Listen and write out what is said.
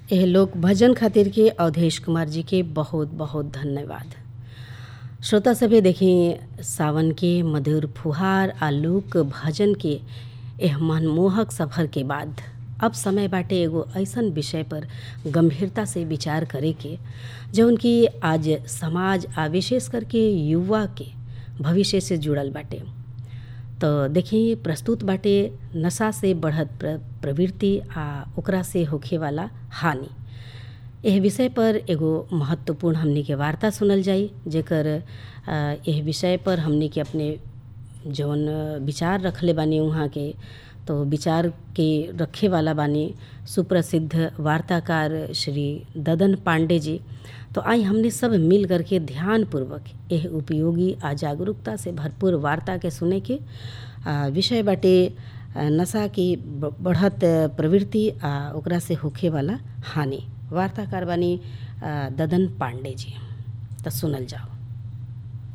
एह लोक भजन खातिर के अवधेश कुमार जी के बहुत बहुत धन्यवाद श्रोता सभे देखी सावन के मधुर फुहार आ लोक भजन के एह मनमोहक सफर के बाद अब समय बाटे एगो ऐसन विषय पर गंभीरता से विचार करे के जौन कि आज समाज आ विशेष करके युवा के भविष्य से जुड़ल बाटे तो देखी प्रस्तुत बाटे नशा से बढ़त प्र, प्रवृत्ति आ ओकरा से होखे वाला हानि एह विषय पर एगो महत्वपूर्ण हमनी के वार्ता सुनल जाई जेकर एह विषय पर हमनी के अपने जौन विचार रखले बानी उहाँ के तो विचार के रखे वाला बानी सुप्रसिद्ध वार्ताकार श्री ददन पांडे जी तो आई हमने सब मिल करके ध्यानपूर्वक एह उपयोगी आ जागरूकता से भरपूर वार्ता के सुने के विषय बाटे नशा की बढ़त प्रवृत्ति आ ओकरा से होखे वाला हानि वार्ताकार बानी ददन पांडे जी तो सुनल जाओ